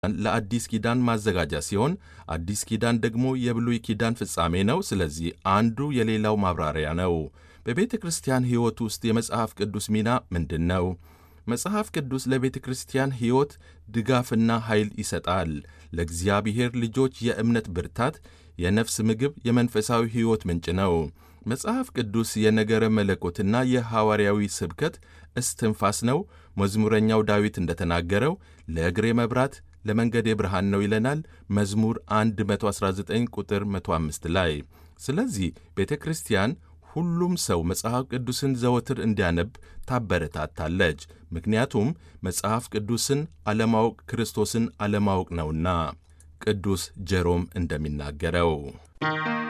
ለአዲስ ኪዳን ማዘጋጃ ሲሆን አዲስ ኪዳን ደግሞ የብሉይ ኪዳን ፍጻሜ ነው። ስለዚህ አንዱ የሌላው ማብራሪያ ነው። በቤተ ክርስቲያን ሕይወት ውስጥ የመጽሐፍ ቅዱስ ሚና ምንድን ነው? መጽሐፍ ቅዱስ ለቤተ ክርስቲያን ሕይወት ድጋፍና ኃይል ይሰጣል። ለእግዚአብሔር ልጆች የእምነት ብርታት፣ የነፍስ ምግብ፣ የመንፈሳዊ ሕይወት ምንጭ ነው። መጽሐፍ ቅዱስ የነገረ መለኮትና የሐዋርያዊ ስብከት እስትንፋስ ነው። መዝሙረኛው ዳዊት እንደተናገረው ለእግሬ መብራት ለመንገዴ ብርሃን ነው ይለናል መዝሙር 119 ቁጥር 105 ላይ። ስለዚህ ቤተ ክርስቲያን ሁሉም ሰው መጽሐፍ ቅዱስን ዘወትር እንዲያነብ ታበረታታለች። ምክንያቱም መጽሐፍ ቅዱስን አለማወቅ ክርስቶስን አለማወቅ ነውና ቅዱስ ጀሮም እንደሚናገረው